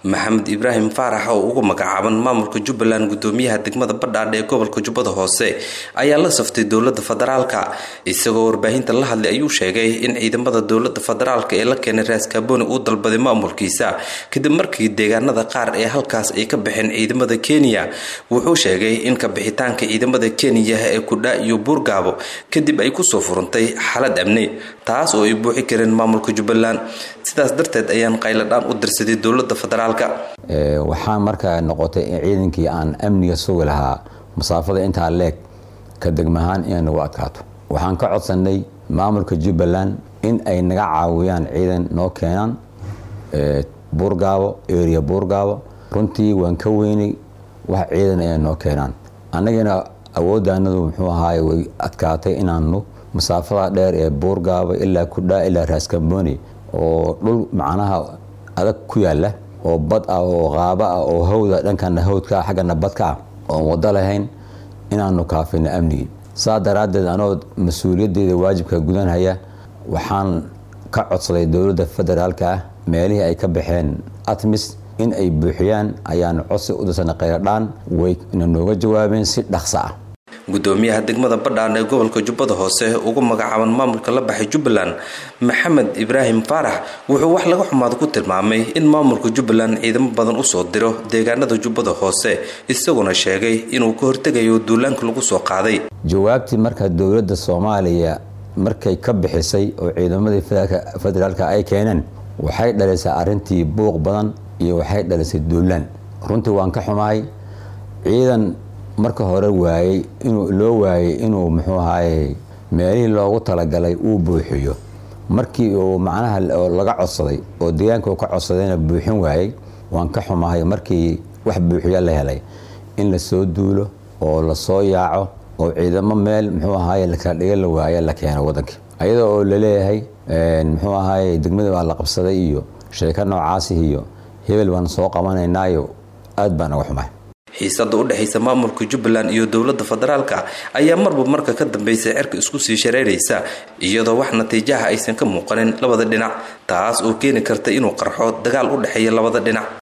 maxamed ibraahim faarax oo ugu magacaaban maamulka jubbaland gudoomiyaha degmada badhaadhe ee gobolka jubbada hoose ayaa la saftay dowlada federaalka isagoo warbaahinta la hadlay ayuu sheegay in ciidamada dowlada federaalka ee la keenay raaskaaboni uu dalbaday maamulkiisa kadib markii deegaanada qaar ee halkaas ay ka baxeen ciidamada kenya wuxuu sheegay in kabixitaanka ciidamada kenya ee kudha iyo buurgaabo kadib ay kusoo furantay xaalad amni taas oo ay buuxi kareen maamulka jubbaland sidaas darteed ayaan qayladhaan u dirsaday dowlada federaalka waxaa markaa noqotay in ciidankii aan amniga sugi lahaa masaafada intaa leeg ka degmahaan inay nagu adkaato waxaan ka codsanay maamulka jubbaland in ay naga caawiyaan ciidan noo keenaan buurgaabo area buurgaabo runtii waan ka weynay wax ciidan inay noo keenaan annagana awooddaanadu muxuu ahaay way adkaatay inaanu masaafada dheer ee buurgaabo ilaa kudhaa ilaa raaskamboni oo dhul macnaha adag ku yaala oo bad ah oo qaabo ah oo hawda dhankana hawdka ah xaggana badka ah oon wado lahayn inaanu kaafino amnigii saa daraaddeed anoo mas-uuliyaddeeda waajibka gudanhaya waxaan ka codsaday dowladda federaalka ah meelihii ay ka baxeen atmis in ay buuxiyaan ayaan codsi u dirsanay khayradhaan wayna nooga jawaabeen si dhaqso ah gudoomiyaha degmada badhaan ee gobolka jubbada hoose ugu magacaaban maamulka la baxay jubbaland maxamed ibraahim faarax wuxuu wax laga xumaada ku tilmaamay in maamulka jubbaland ciidamo badan usoo diro deegaanada jubbada hoose isaguna sheegay inuu ka hortegayo duulaanka lagu soo qaaday jawaabtii marka dowladda soomaaliya markay ka bixisay oo ciidamadii federaalka ay keeneen waxay dhalisay arintii buuq badan iyo waxay dhalisay duulaan runtii waan ka xumahay ciidan marka hore waayey inuu loo waayey inuu muxuu ahaye meelihii loogu talagalay uu buuxiyo markii uu macnaha laga codsaday oo deegaanka uu ka codsadayna buuxin waayey waan ka xumahay markii wax buuxiya la helay in lasoo duulo oo lasoo yaaco oo ciidamo meel muxuu ahaye lakala dhiga la waaya la keeno wadankii ayada oo laleeyahay muxuu ahaye degmada baa la qabsaday iyo sheeko noocaasi iyo hebel baan soo qabanaynaayo aad baan uga xumahay xiisada u dhexaysa maamulka jubbaland iyo dowlada federaalka ayaa marba marka ka dambaysa cerka isku sii shareeraysa iyadoo wax natiijaha aysan ka muuqanin labada dhinac taas oo keeni karta inuu qarxo dagaal u dhexeeya labada dhinac